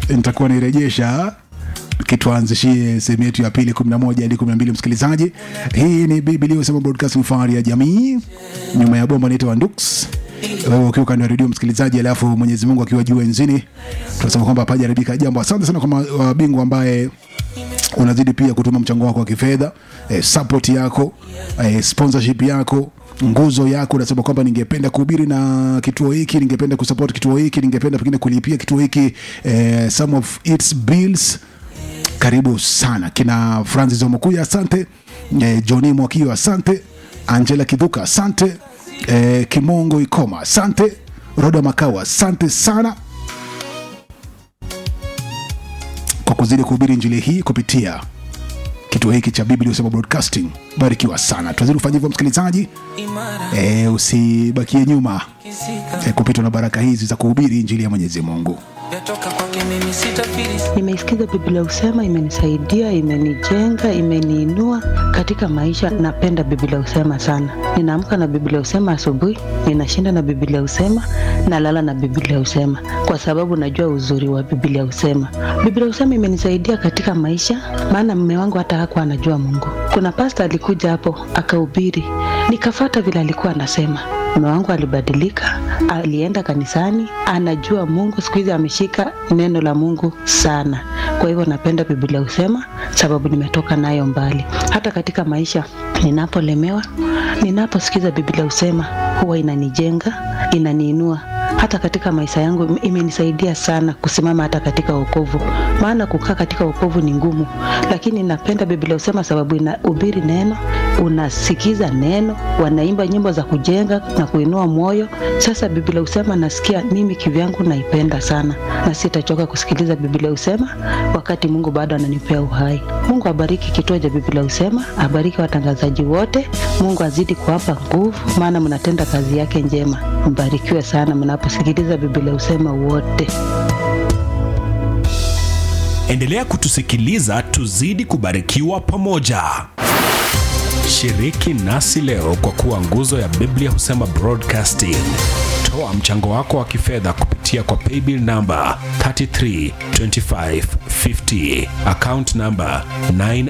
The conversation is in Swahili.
nitakuwa nairejesha kituanzishie sehemu yetu ya pili 11 hadi 12 msikilizaji hii ni biblia usema broadcasting fahari ya jamii nyuma ya bomba naitwa ndux wewe ukiwa kando ya redio msikilizaji alafu mwenyezi mungu akiwa juu enzini tunasema kwamba hapajaribika jambo asante sana kwa wabingwa ambaye unazidi pia kutuma mchango wako wa kifedha eh, support yako eh, sponsorship yako nguzo yako unasema kwamba ningependa kuhubiri na kituo hiki ningependa kusupport kituo hiki ningependa pengine kulipia kituo hiki eh, some of its bills karibu sana kina francis omokuya asante eh, johni mwakio asante angela kidhuka asante eh, kimongo ikoma asante roda makawa asante sana kwa kuzidi kuhubiri njili hii kupitia kituo hiki cha biblia usema broadcasting barikiwa sana tunazidi kufanya hivyo msikilizaji e, usibakie nyuma e, kupitwa na baraka hizi za kuhubiri injili ya mwenyezi mungu Yatoka kwake mimi sitafiri Nimeisikiza Biblia Usema, imenisaidia, imenijenga, imeniinua katika maisha. Napenda Biblia Usema sana. Ninaamka na Biblia Usema asubuhi, ninashinda na Biblia Usema, nalala na Biblia Usema kwa sababu najua uzuri wa Biblia Usema. Biblia Usema imenisaidia katika maisha, maana mume wangu hata hakuwa anajua Mungu. Kuna pasta alikuja hapo akahubiri, nikafata vile alikuwa anasema mume wangu alibadilika, alienda kanisani, anajua Mungu. Siku hizi ameshika neno la Mungu sana. Kwa hivyo napenda Biblia husema, sababu nimetoka nayo mbali. Hata katika maisha ninapolemewa, ninaposikiza Biblia husema, huwa inanijenga, inaniinua hata katika maisha yangu imenisaidia sana kusimama hata katika wokovu, maana kukaa katika wokovu ni ngumu, lakini napenda Biblia husema sababu inahubiri neno, unasikiza neno, wanaimba nyimbo za kujenga na kuinua moyo. Sasa Biblia husema nasikia mimi kivyangu naipenda sana, na sitachoka kusikiliza Biblia husema wakati Mungu bado ananipea uhai. Mungu abariki kituo cha Biblia husema, abariki watangazaji wote. Mungu azidi kuwapa nguvu, maana mnatenda kazi yake njema. Mbarikiwe sana mnaposikiliza Biblia husema wote. Endelea kutusikiliza, tuzidi kubarikiwa pamoja. Shiriki nasi leo kwa kuwa nguzo ya Biblia husema broadcasting. Toa mchango wako wa kifedha kupitia kwa paybill namba 332550 account namba 9